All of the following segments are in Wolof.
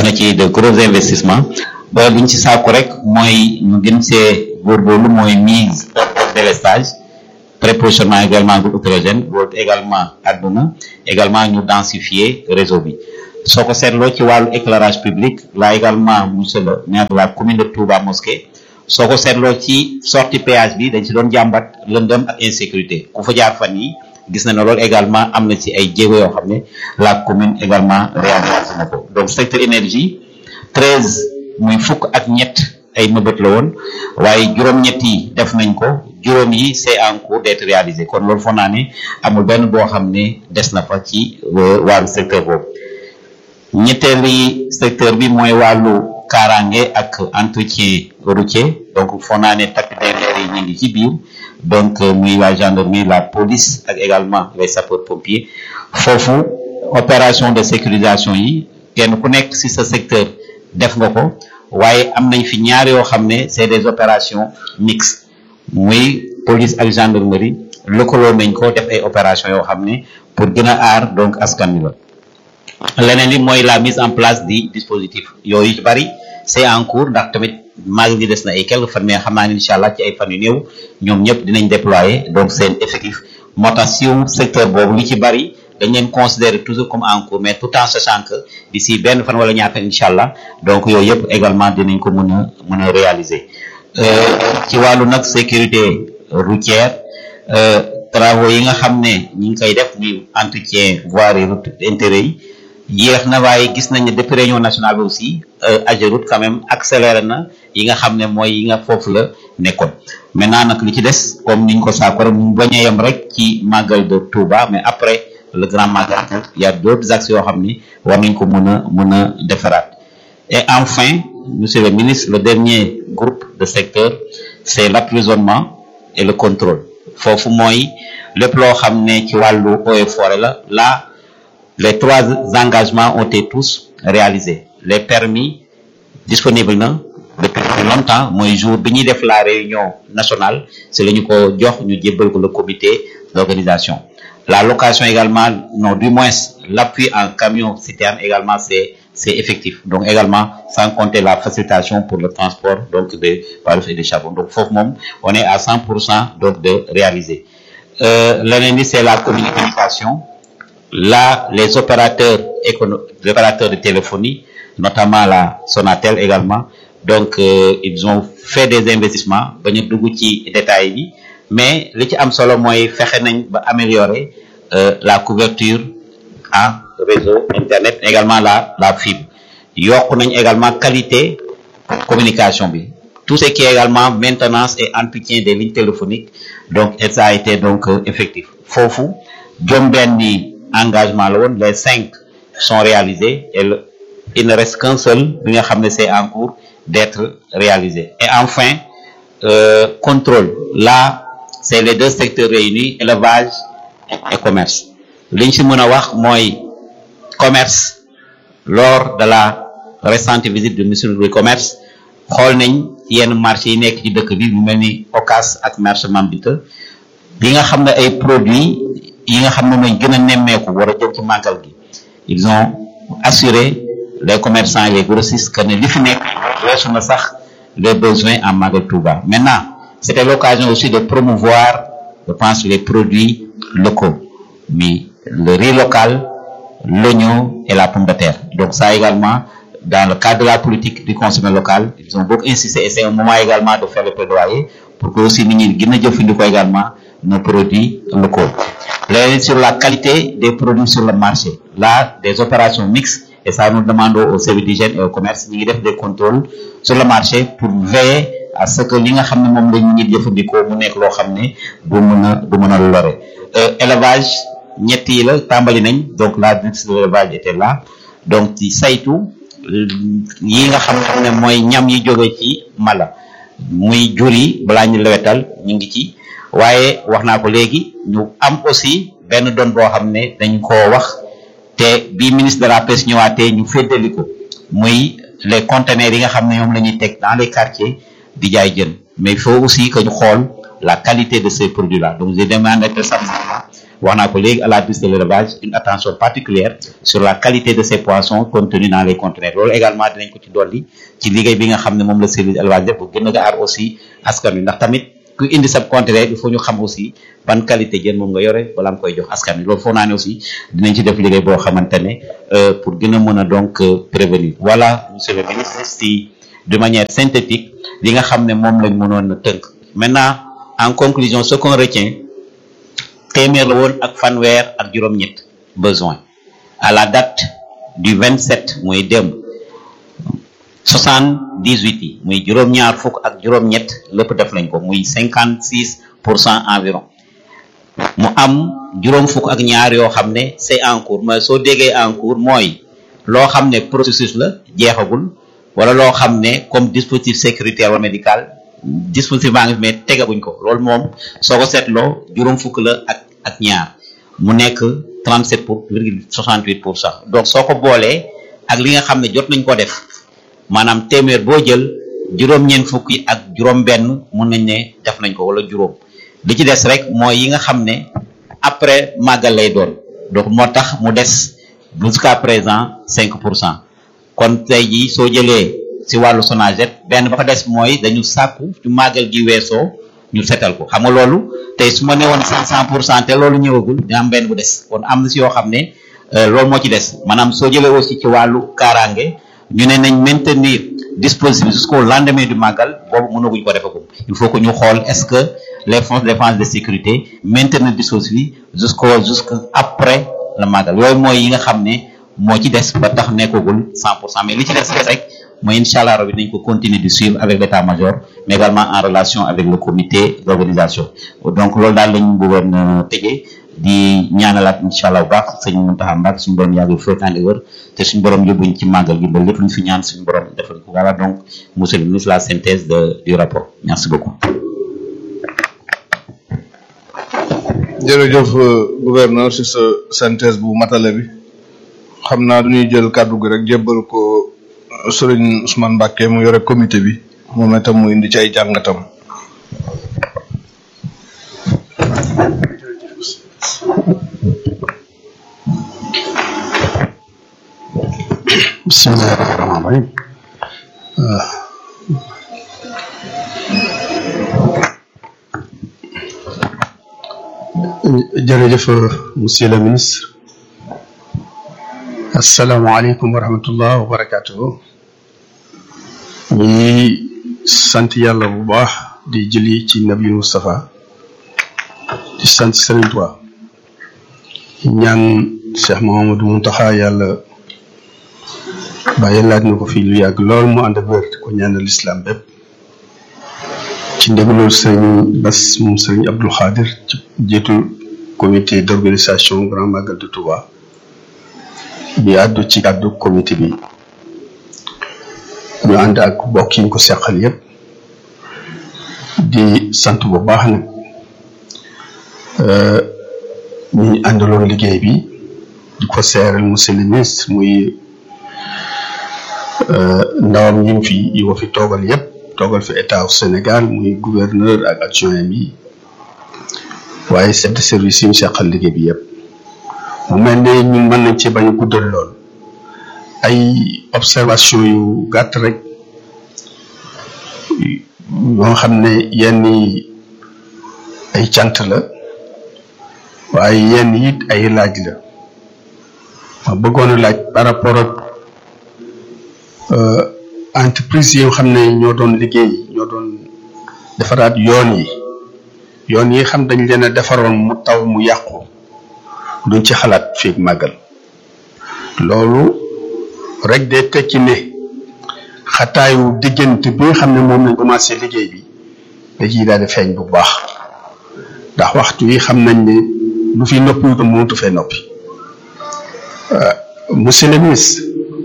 na ci de gros investissements ba liñ ci sàkku rek mooy ñu gën see góorgóorlu mooy mise délestage prépositionnement également groupe hétérogène loolu également àdduna également ñu densifier réseau bi soo ko seetloo ci wàllu éclairage public là également monsieur le maire de la commune de Touba Mosquée soo ko seetloo ci sortie péage bi dañ ci doon jàmbat lëndëm ak insécurité ku fa jaar fan yi gis na ne loolu également am na ci ay jéego yoo xam ne la commune également réalisé na ko donc secteur énergie treize muy fukk ak ñett ay mëbët la woon waaye juróom-ñett yi def nañ ko juróom yi c'est en cours d'être réalisé kon loolu foog naa ne amul benn boo xam ne des na fa ci wàllu secteur boobu ñetteeli secteur bi mooy wàllu kaaraange ak entretien routier donc foog naa ne takk-der yi ñu ngi ci biir donc muy la gendarmerie la police ak également les sapeurs pompiers foofu opération de sécurisation yi kenn ku nekk ci sa secteur def nga ko waaye am nañ fi ñaar yoo xam ne c'est des opérations mixtes muy police ak gendarmerie lëkkaloo nañ ko def ay opérations yoo xam ne pour gën a aar donc askan wi la leneen li mooy la mise en place di dispositif yooyu ci bari c'est en cours ndax tamit maag gi des na ay quelques fan mais xam naa ne incha allah ci ay fan yu néew ñoom ñëpp dinañ déployer donc seen effectif moo tax si secteur boobu li ci bari dañ leen considérer toujours comme en cours mais tout en sachant que d'ici benn fan wala ñaata incha allah donc yooyu yëpp également dinañ ko mën a mën a réaliser ci wàllu nag sécurité routière travaux yi nga xam ne ñi ngi koy def muy entretien voirie route intérieure yi yéex na waaye gis nañ ne depuis réunion nationale bi aussi Ageroute quand même accéléré na yi nga xam ne mooy yi nga foofu la nekkoon maintenant nag li ci des comme niñ ko saakoro mu bañ a yem rek ci màggal de Touba mais après le grand magal il y a d'autres axes yoo xam ni war nañ ko mën a mën a defaraat et enfin monsieur le ministre le dernier groupe de secteur c'est l'emprisonnement et le contrôle foofu mooy lépp loo xam ne ci wàllu eaux et forêt la là les trois engagements ont été tous réalisés les permis disponibles na depuis longtemps mooy jour bi ñuy def la réunion nationale c'est la ñu ko jox ñu jébbal ko le comité d'organisation la location également non du moins l'appui en camion citerne également c'est c'est effectif donc également sans compter la facilitation pour le transport donc de barils et de charbon donc foofu moom on est à 100% donc de réaliser euh, leneen li c'est la communication là les opérateurs écono les opérateurs de téléphonie notamment la Sonatel également donc euh, ils ont fait des investissements ba ñu dugg ci détail bi mais li ci am solo mooy fexe nañ ba améliorer euh, la couverture en réseau internet également la la fibre yokk nañ également qualité communication bi tout ce qui est également maintenance et entretien des lignes téléphoniques donc ça a été donc euh, effectif foofu jom benni engagement la woon les cinq sont réalisés et le, il ne reste qu'un seul bi nga xam ne c'est en cours d'être réalisé et enfin euh, contrôle là c'est les deux secteurs réunis élevage et commerce li ñu si mën a wax mooy commerce lors de la récente visite du ministre du commerce xool nañ yenn marché yi nekk ci dëkk bi mu mel ni Ocass ak marché Mambita yi nga xam ne ay produits yi nga xam ne mooy gën a nemmeeku war a jëm ci màggal gi ils ont assuré les commerçants et les grossistes que ne li fi nekk weesu na sax les besoins en Magal Touba maintenant c'était l'occasion aussi de promouvoir je pense les produits locaux mais le riz local l'oignon et la pomme de terre donc ça également dans le cadre de la politique du consommé local ils ont beaucoup insisté et c'est un moment également de faire le plaidoyer pour que aussi nit ñi gën a jëfandikoo également nos produits locaux léegi sur la qualité des produits sur le marché là des opérations mixtes et ça nous demandons au service d'hygiène et au commerce ñu ngi def des contrôles sur le marché pour veiller à ce que li nga xam ne moom la ñu ngi jëfandikoo mu nekk loo xam ne du mën a du mën a lore élevage ñett yi la tàmbali nañ donc la directrice de l'élevage était là donc ci saytu yi nga xam ne mooy ñam yi jóge ci mala muy jur yi balaa ñu lewetal ñu ngi ci waaye wax naa ko léegi ñu am aussi benn doon boo xam ne dañ koo wax te bi ministre de la pêche ñëwaatee ñu féddali ko muy les conteneurs yi nga xam ne ñoom la ñuy teg dans les quartiers di jaay jën mais il faut aussi que ñu xool la qualité de ces produits là donc je demande très sincèrement wax naa ko léegi à la piste de l'élevage une attention particulière sur la qualité de ces poissons contenus dans les conteneurs loolu également dinañ ko ci dolli ci liggéey bi nga xam ne moom la service élevage def bu gën a aar aussi askan wi ndax tamit ku indi sa conteneur il faut ñu xam aussi ban qualité jën moom nga yore wala nga koy jox askan wi loolu foog naa ne aussi dinañ ci def liggéey boo xamante ne pour gën a mën a donc prévenir voilà monsieur le ministre si de manière synthétique li nga xam ne moom lañ mënoon a tënk maintenant en conclusion ce qu'on retient téeméer la woon ak fanweer ak juróom-ñett besoin à la date du 27 muy démb soixante-dix-huit yi muy juróom-ñaar fukk ak juróom-ñett lépp def nañ ko muy cinquante six pour cent environ mu am juróom fukk ak ñaar yoo xam ne c'est en cours mais soo déggee en cours mooy loo xam ne processus la jeexagul wala loo xam ne comme dispositif sécuritaire wala médical dispositif baa ngi fi mais tegaguñ ko loolu moom soo ko seetloo juróom fukk la ak ak ñaar mu nekk 37 pour virgule 68 pour cent donc soo ko boolee ak li nga xam ne jot nañ ko def maanaam téeméer boo jël juróom-ñeent fukk yi ak juróom-benn mun nañ ne def nañ ko wala juróom li ci des rek mooy yi nga xam ne après màggal lay doon donc moo tax mu des jusqu'à présent 5 pour cent kon tey jii soo jëlee si wàllu Sonaged benn ba fa des mooy dañu sàkku ci màggal gi weesoo ñu setal ko xam nga loolu tey su ma ne woon 500 pour cent te loolu ñëwagul dina am benn bu des kon am na si yoo xam ne loolu moo ci des maanaam soo jëlee aussi ci wàllu kaaraange ñu ne nañ maintenir dispositif jusqu'au lendemain du màggal boobu mënaguñ ko defagum il faut que ñu xool est-ce que les forces de défense de sécurité maintenir dispositif jusqu'au jusqu'à après le màggal yooyu mooy yi nga xam ne moo ci des ba tax nekkagul 100 pour cent mais li ci des rek mooy incha allah rabi nañ ko continuer di suivre avec l'état-major mais également en relation avec le comité d'organisation donc loolu daal lañ bëggoon tëjee di ñaanalaat incha allah bu baax sëñ Mountakha Mbacké suñu borom yàgg fekk ànd wër te suñu borom yóbbuñ ci màggal gi ba lépp luñ fi ñaan suñu borom defal ko voilà donc monsieur le ministre la synthèse de du rapport merci beaucoup. jërëjëf gouverneur si sa synthèse bu matale bi xam naa du ñuy jël kàddu gi rek jébbal ko sëriñ Ousmane Mbacké mu yore comité bi moom itam mu indi ci ay jàngatam. bismillahi rahmaani rahim jërëjëf monsieur le ministre asalaamaaleykum wa rahmatullah wa barakatuhu ñi sant yàlla bu baax di jëli ci nabi Moustapha di sant Serigne Touba ñaan Cheikh Mouhamadou Mountakha yàlla bàyyi laaj na ko fii lu yàgg lool mu ànd ak wér ko ñaanal islam bépp ci ndégloolu sëriñ Bass moom sëriñ Abdou Khadir ci jiitu comité d'organisation Grand Magal de Touba bi àddu ci àddu comité bi ñu ànd ak bokk yi ñu ko seqal yépp di sant bu baax nag ñu àndaloon liggéey bi di ko seeral monsieur le ministre muy ndawam ñu fi yi ko fi toogal yépp toogal fi état au Sénégal muy gouverneur ak adjoint bi waaye chef de service yi ñu seqal liggéey bi yépp mu mel ne ñun mën nañ ci bañ a guddal lool ay observation yu gàtt rek yoo xam ne yenn yi ay cant la waaye yenn it ay laaj la ma bëggoon a laaj par rapport ak entreprise yi nga xam ne ñoo doon liggéey ñoo doon defaraat yoon yi yoon yi xam dañ leen a defaroon mu taw mu yàqu duñ ci xalaat fii màggal loolu rek de tekki ne xataayu diggante bi nga xam ne moom lañ commencé liggéey bi da ciy daal di feeñ bu baax ndax waxtu yi xam nañ ne lu fi noppi wutam mënatu fee noppi monsieur le ministre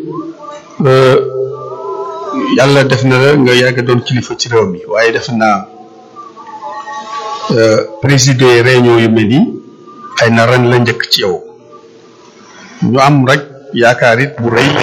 yàlla def na la nga yàgg doon kilifa ci réew mi waaye def naa présider réunion yu mel nii xëy na ren la njëkk ci yow ñu am rek yaakaar it bu rëy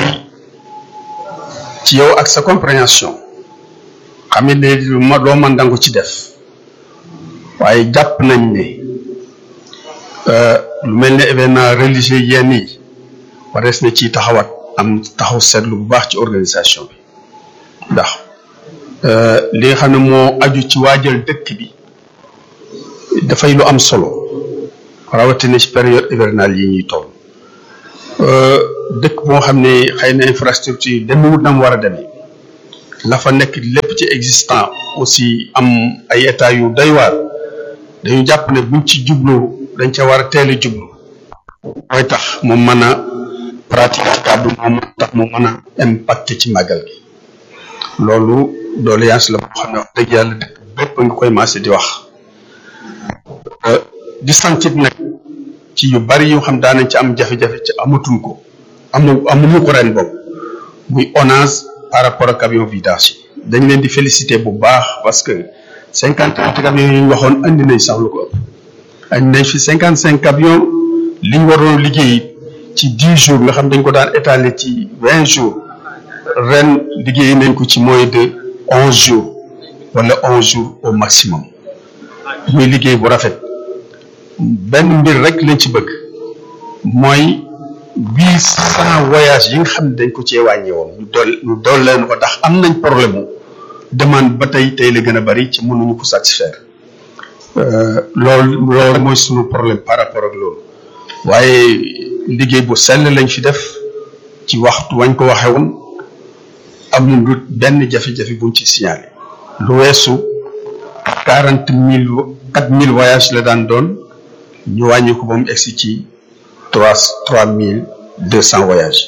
ci yow ak sa compréhension xam ne ma loo mën dangu ci def waaye jàpp nañ ne lu mel ne événement religieux yenn yi warees na ci taxawat am taxaw seetlu bu baax ci organisation bi ndax li nga xam ne moo aju ci waajal dëkk bi dafay lu am solo rawatina ci période hivernale yi ñuy toll dëkk boo xam ne xëy na infrastructure demewut na mu war a demee la fa nekk lépp ci existant aussi am ay état yu doy waar dañu jàpp ne buñ ci jublu dañ ca war a teel a jublu mooy tax mu mën a pratique ci kàddu moom tax mu mën a impacté ci màggal gi loolu doléance la boo xam ne wax dëgg yàlla dëkk bépp nga koy maase di wax di santit nag ci yu bari yoo xam daanañ ci am jafe-jafe ci amatuñ ko amu amuñu ko ren boobu muy onage par rapport ak camion vidange yi dañ leen di féliciter bu baax parce que cinquante camions yi ñu waxoon andi nañ sax lu ko ëpp andi nañ fi cinquante cinq camions li ñu waroon liggéey ci dix jours nga xam dañ ko daan étaler ci vingt jours ren liggéey nañ ko ci moins de onze jours wala onze jours au maximum muy liggéey bu rafet benn mbir rek lañ ci bëgg mooy huit cent voyages yi nga xam ne dañ ko cee wàññi woon ñu dool ñu dool leen ko ndax am nañ problème mu demande ba tey tey la gën a bari ci mënuñu ko satisfaire loolu loolu mooy sunu problème par rapport ak loolu waaye liggéey bu sell lañ fi def ci waxtu wañ ko waxee woon amuñu lu benn jafe-jafe buñ ci signalé lu weesu quarante mille quatre mille voyages la daan doon ñu wàññi ko ba mu egsi ci trois trois mille deux cent voyages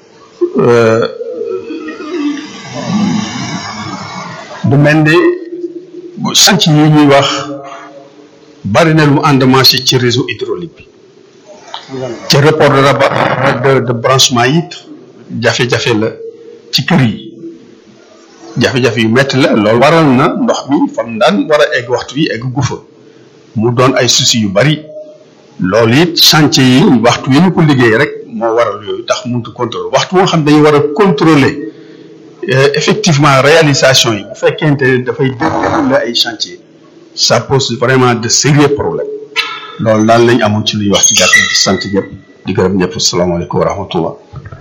du mel ne chantier yi ñuy wax bari na lu mu endommagé ci réseau hydraulique bi ci report de rabat de de branchement yi jafe-jafe la ci kër yi jafe-jafe yu metti la loolu waral na ndox mi fam daan war a egg waxtu yi egg gu fa mu doon ay soucis yu bari loolu it chantier yi waxtu yi ñu ko liggéey rek moo waral yooyu tax mënut contrôler waxtu moo xam dañu war a contrôler effectivement réalisation yi bu fekkente ne dafay déroulé ay chantier ça pose vraiment de sérieux problèmes loolu daal lañ amoon ci luy wax ci gàttal di sant ñëpp di gërëm ñëpp asalaamaaleykum wa rahmatullah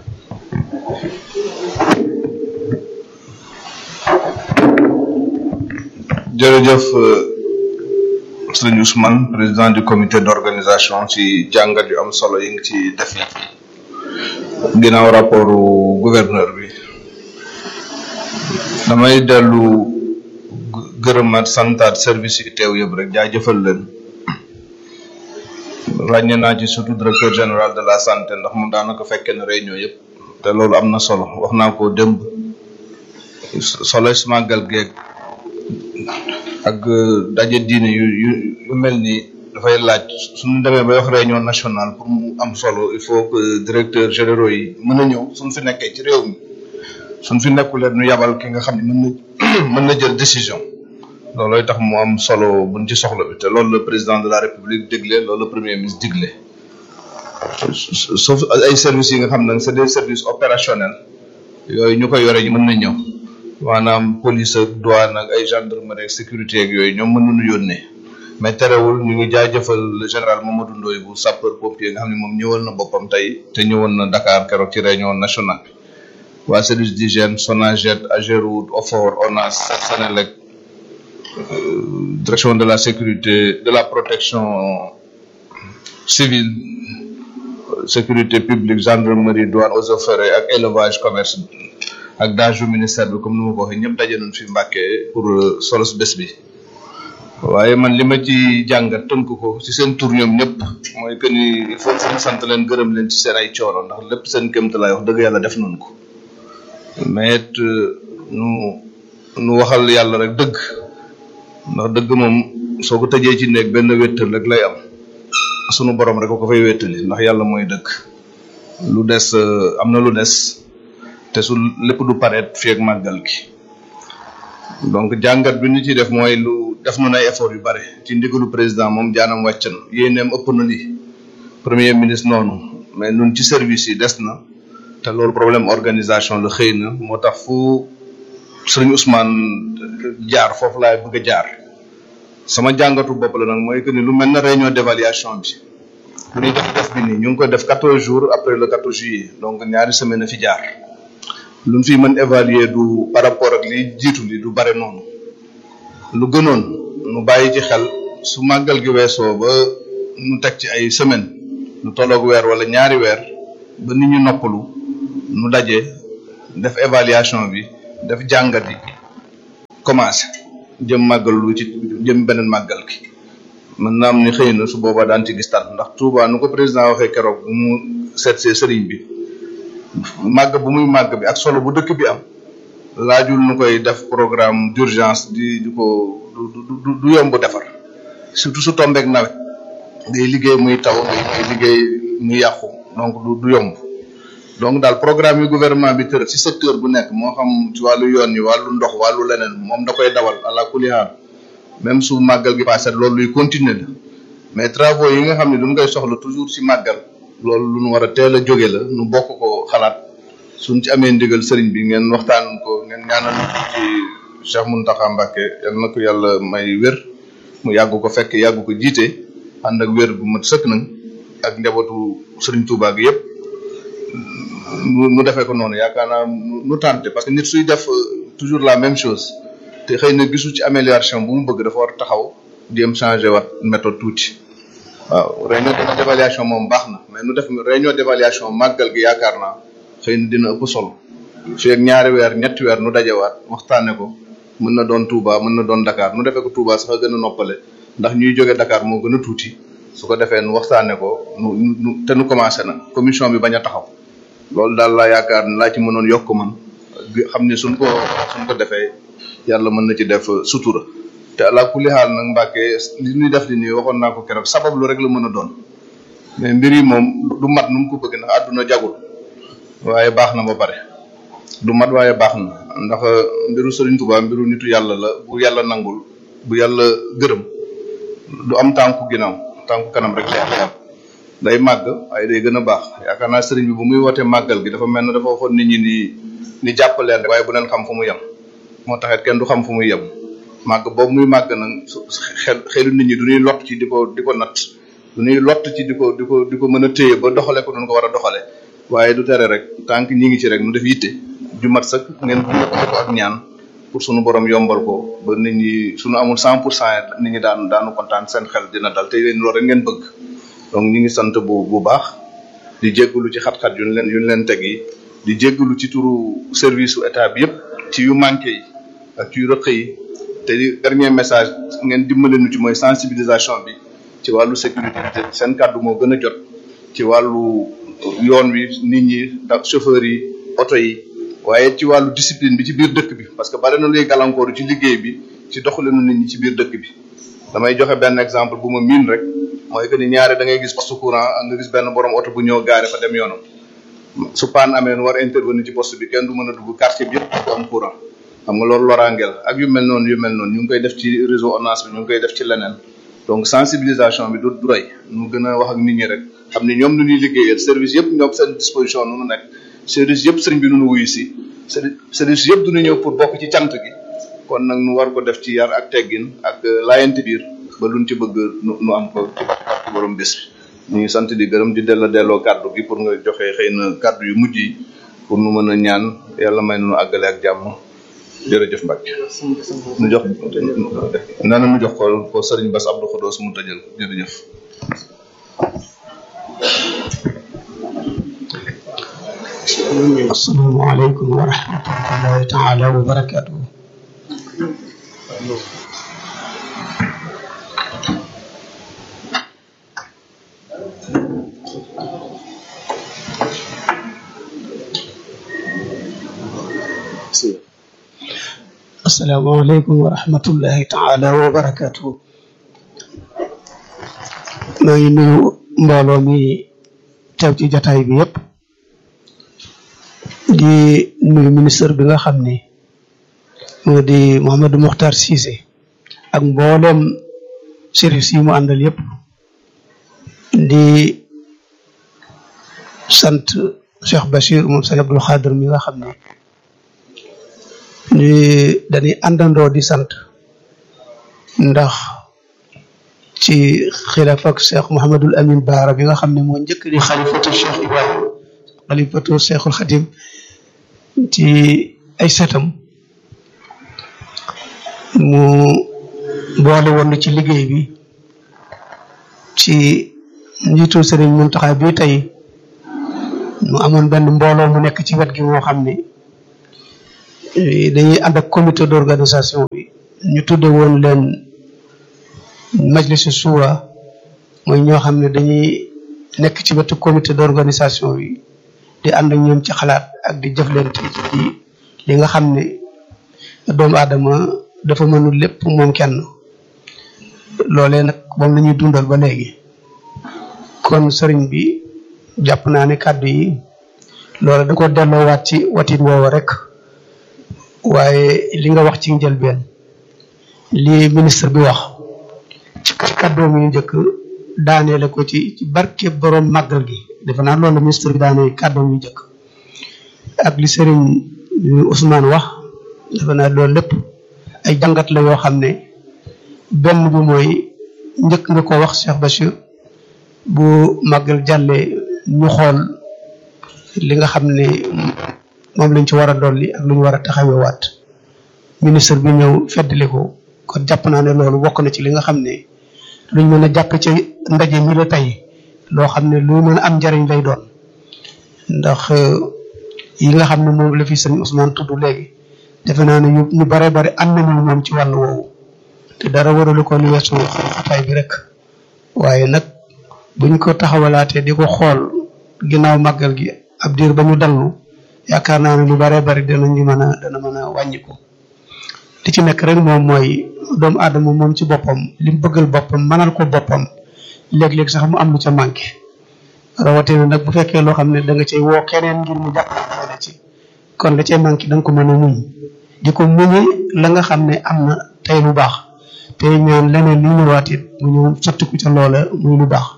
jërëjëf sëñ Ousmane président du comité d'organisation ci jàngat yu am solo yi nga ci def ginnaaw rapport gouverneur bi damay dellu gërëmaat santaat service yi teew yëpp rek jaajëfal leen ràññee naa ci surtout directeur général de la santé ndax moom daanaka fekkee na réunion yëpp te loolu am na solo wax naa ko démb solo si màggal geeg ak daje diine yu yu yu mel nii dafay laaj suñu demee bay wax réunion nationale pour mu am solo il faut que directeur généraux yi mën a ñëw suñ fi nekkee ci réew mi suñ fi nekkulee ñu yabal ki nga xam ne mën na mën na jël décision loolooy tax mu am solo buñ ci soxla bi te loolu le président de la république digle loolu le premier ministre digle sauf ay services yi nga xam ne c'est des services opérationnels yooyu ñu koy yore ñu mën na ñëw maanaam police ak douane ak ay gendarmerie ak sécurité ak yooyu ñoom mën nañu yónnee mais terewul ñu ngi jaajëfal le général Mamadou Ndoye bu sapeur pompier nga xam ne moom ñëwal na boppam tey te ñëwoon na Dakar keroog ci réunion nationale bi waa service d'hygiène Sonaged Ageroute Ofor ONAS Senelec direction de la sécurité de la protection civile sécurité publique gendarmerie douane eaux et forêts ak élevage commerce ak daaju ministère bi comme ni ma ko waxee ñëpp daje nañ fi Mbàkke pour solos bés bi waaye man li ma ci jàngat tënk ko ci seen tur ñoom ñëpp mooy que ni il faut que sant leen gërëm leen ci seen ay coono ndax lépp seen kéemta laay wax dëgg yàlla def nañ ko mais it nu nu waxal yàlla rek dëgg ndax dëgg moom soo ko tëjee ci néeg benn wéttal rek lay am sunu borom rek ko fay wéttali ndax yàlla mooy dëgg lu des am na lu des te su lépp du pareet fii ak màggal gi donc jàngat bi ñu ciy def mooy lu def na ay effort yu bare ci ndigalu président moom jaanam wàcc na yéeneem ëpp na li premier ministre noonu mais nun ci service yi des na te loolu problème organisation la xëy na moo tax fu sëriñ Ousmane jaar foofu laay bëgg a jaar sama jàngatu bopp la nag mooy que ni lu mel na réunion d'évaluation bi bu ñuy def def bi nii ñu ngi koy def quatorze jours après le quatorze juillet donc ñaari semaine a fi jaar luñ fi mën évaluer du par rapport ak li jiitu li du bare noonu lu gënoon nu bàyyi ci xel su màggal gi weesoo ba nu teg ci ay semaine lu tolloog weer wala ñaari weer ba nit ñu noppalu nu daje def évaluation bi def jàngat yi commencé jëm màggal lu ci jëm beneen màggal gi mën naa am ni xëy na su boobaa daan ci gis tan ndax Touba nu ko président waxee keroog bu mu seet see sëriñ bi màgg bu muy màgg bi ak solo bu dëkk bi am laajul nu koy def programme d'urgence di di ko du du du yomb defar surtout su tombeek nawet ngay liggéey muy taw ngay ngay liggéey muy yàqu donc du du yomb donc daal programme yi gouvernement bi tër ci secteur bu nekk moo xam ci wàllu yoon yi wàllu ndox wàllu leneen moom da koy dawal àla kulli haal même su màggal gi passé loolu luy continuer la mais travaux yi nga xam ne duñ koy soxla toujours ci màggal loolu lu nu war a teel a jóge la nu bokk ko xalaat suñ ci amee ndigal sëriñ bi ngeen waxtaan ko ngeen ñaanal ci Cheikh Mountakha Mbacké yal na ko yàlla may wér mu yàgg ko fekk yàgg ko jiite ànd ak wér bu mat sëkk nag ak njabootu sëriñ Touba gi yëpp mu defee ko noonu yaakaar naa nu tànte parce que nit suy def toujours la même chose te xëy na gisu ci amélioration bu mu bëgg dafa war taxaw jéem changé wat méthode tuuti waaw réunion d'évaluation moom baax na mais nu def réunion d'évaluation màggal gi yaakaar naa xëy na dina ëpp solo fii ak ñaari weer ñetti weer nu dajewaat waxtaane ko mën na doon Touba mën na doon Dakar nu defee ko Touba sax a gën a noppale ndax ñuy jóge Dakar moo gën a tuuti su ko defee nu waxtaane ko nu nu te nu commencé na commission bi bañ a taxaw loolu daal laa yaakaar ne laa ci mënoon yokk man xam ne suñ ko suñ ko defee yàlla mën na ci def sutura te ala kulli xaal nag Mbàkke li ñuy def li nii waxoon naa ko keroog sabab lu rek la mën a doon mais mbir yi moom du mat nu mu ko bëgg ndax àdduna jagul waaye baax na ba pare du mat waaye baax na ndax mbiru Sëriñ Tuubaa mbiru nitu yàlla la bu yàlla nangul bu yàlla gërëm du am tànku ginnaaw tànku kanam rek lay am day màgg waaye day gën a baax yaakaar naa sëriñ bi bu muy wootee màggal gi dafa mel ne dafa waxoon nit ñi ni ni jàppaleen rek waaye bu leen xam fu mu yem moo taxit kenn du xam fu muy yem màgg boobu muy màgg nag xel xelu nit ñi du ñuy lott ci di ko di ko natt du ñuy lott ci di ko di ko di ko mën a téye ba doxale ko doon ko war a doxale waaye du tere rek tant que ñi ngi ci rek nu def yitte ju mat sax ngeen bu ko ak ñaan pour sunu borom yombal ko ba nit ñi sunu amul cent pour cent nit ñi daan daanu kontaan seen xel dina dal te leen loolu rek ngeen bëgg donc ñu ngi sant bu bu baax di jéggalu ci xat-xat yu ñu leen yu ñu leen teg yi di jéggalu ci turu service su état bi yëpp ci yu manqué yi ak ci yu rëq yi te di dernier message ngeen dimbale nu ci mooy sensibilisation bi ci wàllu sécurité te seen kàddu moo gën a jot ci wàllu yoon wi nit ñi da chauffeur yi oto yi waaye ci wàllu discipline bi ci biir dëkk bi parce que bari na luy gàllankooru ci liggéey bi ci doxalinu nit ñi ci biir dëkk bi damay joxe benn exemple bu ma miin rek mooy que ni ñaare da ngay gis poste courant nga gis benn borom oto bu ñëw gaare fa dem yoonam su paan amee nu war a intervenir ci poste bi kenn du mën a dugg quartier bi yëpp du am courant xam nga loolu loraangeel ak yu mel noonu yu mel noonu ñu ngi koy def ci réseau ONAS bi ñu ngi koy def ci leneen donc sensibilisation bi du du doy nu gën a wax ak nit ñi rek xam ni ñoom nu ñuy liggéeyal service yëpp ñoom seen disposition nu nu nekk service yëpp sëriñ bi nu nu wuyu si service yëpp du ñu ñëw pour bokk ci cant gi kon nag nu war ko def ci yar ak teggin ak laayante biir ba luñ ci bëgg nu nu am ko ci barke borom bés bi ñu ngi sant di gërëm di delloo delloo kàddu gi pour nga joxe xëy na kàddu yu mujj yi pour nu mën a ñaan yàlla may nu àggale ak jàmm jërëjëf Mbacke nu jox nee na nu jox ko ko Serigne Bass Abdou Khodos mu tëjal jërëjëf السلام عليكم ورحمة الله تعالى وبركاته السلام عليكم ورحمة الله تعالى وبركاته maa ngi nuyu mbooloo mi teew ci jataay bi yépp di nuyu ministre bi nga xam ni moo di Mouhamadou Mokhtar Cissé ak mbooleem service yi mu àndal yépp di sant Cheikh Bachir moom sëñ Abdul Xaadir mi nga xam ne ni dañuy àndandoo di sant ndax ci xilaafa ak Cheikh Mouhamadul Amin Baara bi nga xam ne moo njëkk di xalifatu Cheikh Ibrahim xalifatu Cheikhul Xadim ci ay setam mu boole woon ci liggéey bi ci njiitu Sëriñ Muntaxa bi tey mu amoon benn mbooloo mu nekk ci wet gi moo xam ne dañuy ànd ak comité d'organisation bi ñu tudde woon leen majlisu suura mooy ñoo xam ne dañuy nekk ci wetu comité d'organisation bi di ànd ak ñoom ci xalaat ak di jëflante ci li nga xam ne doomu aadama dafa mënul lépp moom kenn loolee nag moom la ñuy dundal ba léegi kon sëriñ bi jàpp naa ne kàddu yi loolu da ko delloowaat ci watin woowa rek waaye li nga wax ci njëlbeen li ministre bi wax ci kàddoom yu njëkk daaneele ko ci ci barke borom màggal gi defe naa loolu ministre bi daane kàddoom yu njëkk ak li sëriñ Ousmane wax defe naa loolu lépp ay jàngat la yoo xam ne benn bi mooy njëkk nga ko wax Cheikh Bachir bu màggal jàllee ñu xool li nga xam ne moom lañ ci war a dolli ak lu ñu war a taxawewaat ministre bi ñëw feddali ko kon jàpp naa ne loolu bokk na ci li nga xam ne luñ mën a jàpp ci ndaje mi la tey loo xam ne lu mën a am njariñ lay doon ndax yi nga xam ne moom la fi sëñ Ousmane tudd léegi defe naa ne ñu bare bare am nañu moom ci wàllu woowu te dara waralu ko lu weesu xataay bi rek waaye nag buñ ko taxawalaatee di ko xool ginnaaw màggal gi ab diir ba ñu dallu yaakaar naa ne lu bare bari danañu mën a dana mën a wàññiku li ci nekk rek moom mooy doomu aadama moom ci boppam li mu bëggal boppam mënal ko boppam léeg-léeg sax mu am lu ca manqué rawatina nag bu fekkee loo xam ne da nga cay woo keneen ngir mu jàppale la ci kon la cay manqué da nga ko mën a muñ di ko muñi la nga xam ne am na tey lu baax tey ñaan leneen li ñëwaat it mu ñëw sottiku ca loola muy lu baax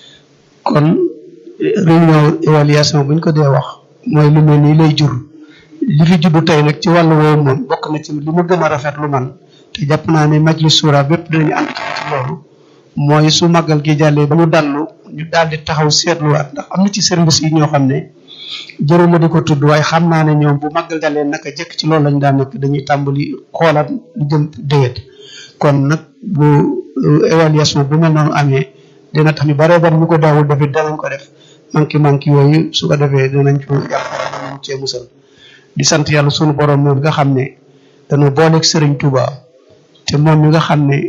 kon réunion évaluation buñ ko dee wax mooy lu mel nii lay jur li fi juddu tey nag ci wàllu woowu moom bokk na ci li ma gën a rafet lu man te jàpp naa ne majlis suura bépp dinañu ànd ci loolu mooy su màggal gi jàllee ba mu dallu ñu daal di taxaw seetluwaat ndax am na ci service yi ñoo xam ne jëruma di ko tudd waaye xam naa ne ñoom bu màggal jàllee naka jëkk ci loolu lañ daan nekk dañuy tàmbali xoolaat lu jëm déwét kon nag bu évaluation bu mel noonu amee dina tax ñu bare bari ñu ko daawul def it danañ ko def manki manki yooyu su ko defee dinañ ko jàppale danañ cee musal di sant yàlla sunu borom moom nga xam ne dañoo booleeg Serigne Touba te moom mi nga xam ne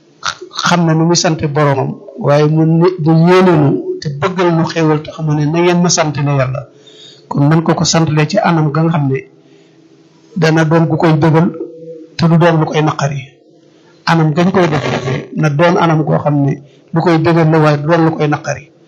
xam na nu muy sante boromam waaye mu mu yéeneenu te bëggal nu xéewal te xam ne na ngeen ma sant ne yàlla kon nan ko ko santalee ci anam ga nga xam ne dana doon gu koy bëggal te du doon lu koy naqari anam gañ koy def defee na doon anam goo xam ne lu koy bëggal la waaye du doon lu koy naqari